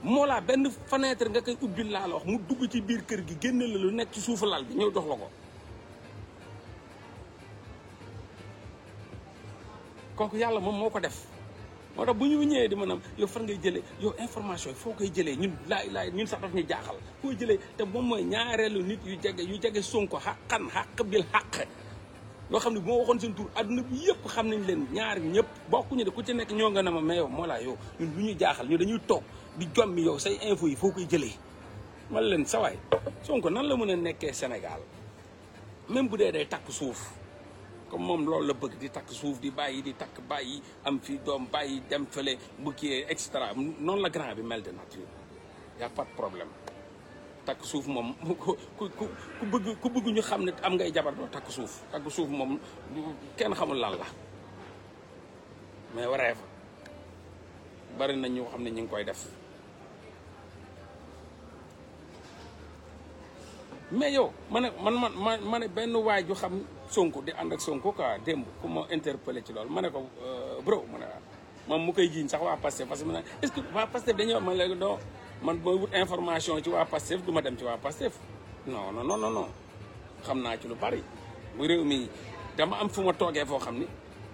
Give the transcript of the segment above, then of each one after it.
moo laa benn fenêtre nga koy ubbil laa la wax mu dugg ci biir kër gi génne la lu nekk ci suufu lal bi ñëw jox la ko kooku yàlla moom moo ko def moo tax bu ñu ñëwee di maanaam yow fan ngay jëlee yow information yi foo koy jëlee ñun laay laay ñun sax daf ñu jaaxal foo jëlee te moom mooy ñaareelu nit yu jege yu jege Sonko xaqan xaq bil xaq loo xam ne bu ma waxoon seen tur adduna bi yëpp xam nañ leen ñaar ñëpp bokkuñu de ku ci nekk ñoo nga ne ma mais yow moo laa yow ñun lu ñuy jaaxal ñu dañuy toog di jommi yow say info yi foo koy jëlee man leen sawaay Sonko nan la mën a nekkee Sénégal même bu dee day takk suuf comme moom loolu la bëgg di takk suuf di bàyyi di takk bàyyi am fi doom bàyyi dem fële bu kii extra noonu la grand bi mel de nature y a pas de problème takk suuf moom ku ku ku bëgg ku bëgg ñu xam ne am ngay jabar doo takk suuf takk suuf moom kenn xamul lan la mais waree fa bari na ñoo xam ne ñu ngi koy def mais yow ma ne man man ma ma ne benn waay ju xam Sonko di ànd ak Sonko quoi démb ku ma interpellé ci loolu ma ne ko bro ma ne moom mu koy jiiñ sax waa Pastef parce que ma ne est-ce que waa Pastef dañuy wax man léegi doo man booy wut information ci waa Pastef du ma dem ci waa Pastef non non non non xam naa ci lu bari bu réew mi dama am fu ma toogee foo xam ni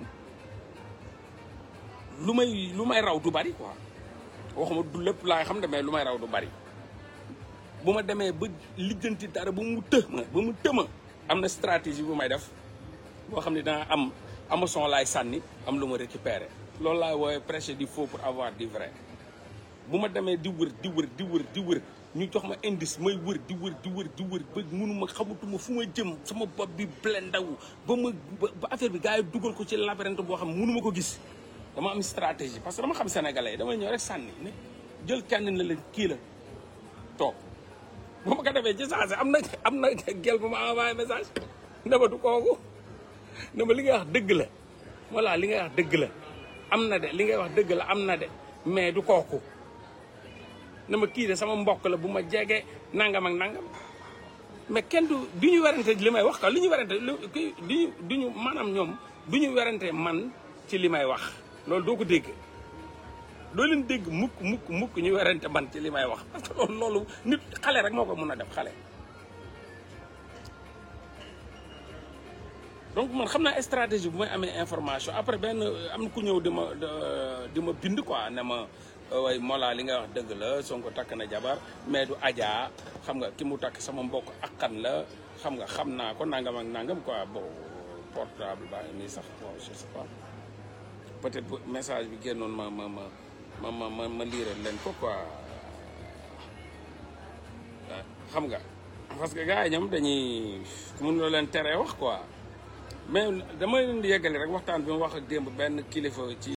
lu may lu may raw du bari quoi waxuma du lépp laay xam ne mais lu may raw du bari bu ma demee ba lijjanti dara ba mu të ma ba mu tëma am na stratégie bu may def boo xam ne dana am amason laay sànni am lu ma récupérer loolu laay woowee prêcher du faux pour avoir du vrai bu ma demee di wër di wër di wër di wër ñu jox ma indice may wër di wër di wër di wër ba mënuma xamatuma fu ma jëm sama bopp bi blendaw ba ma ba affaire bi gars yi dugal ko ci labyrinthe boo xam ne mënuma ko gis dama am stratégie parce que dama xam sénégalais damay ñëw rek sànni ne jël kenn na leen kii la toog bu ma ko defee ci saa si am na am na gel bu ma envoyé message ne ma du kooku ne ma li ngay wax dëgg la voilà li ngay wax dëgg la am na de li ngay wax dëgg la am na de mais du kooku ne ma kii de sama mbokk la bu ma jege nangam ak nangam mais kenn du du ñu werante li may wax ka li ñu werante kii du ñu du ñu maanaam ñoom du ñu werante man ci li may wax loolu doo ko dégg doo leen dégg mukk mukk mukk ñu werante man ci li may wax parce que loolu loolu nit xale rek moo ko mun a def xale donc man xam naa stratégie bu may amee information après benn am na ku ñëw di ma di ma bind quoi ne ma way Mollah li nga wax dëgg la Sonko takk na jabar mais du Adja xam nga ki mu takk sama mbokk akkan la xam nga xam naa ko nangam ak nangam quoi bon portable baa ngi nii sax bon je sais pas peut-être bu message bi génnoon ma ma ma ma ma ma ma liiral leen ko quoi xam nga parce que gars yi ñoom dañuy mun loo leen tere wax quoi mais dama leen di yeggali rek waxtaan bi ma wax ak démb benn kilifa ci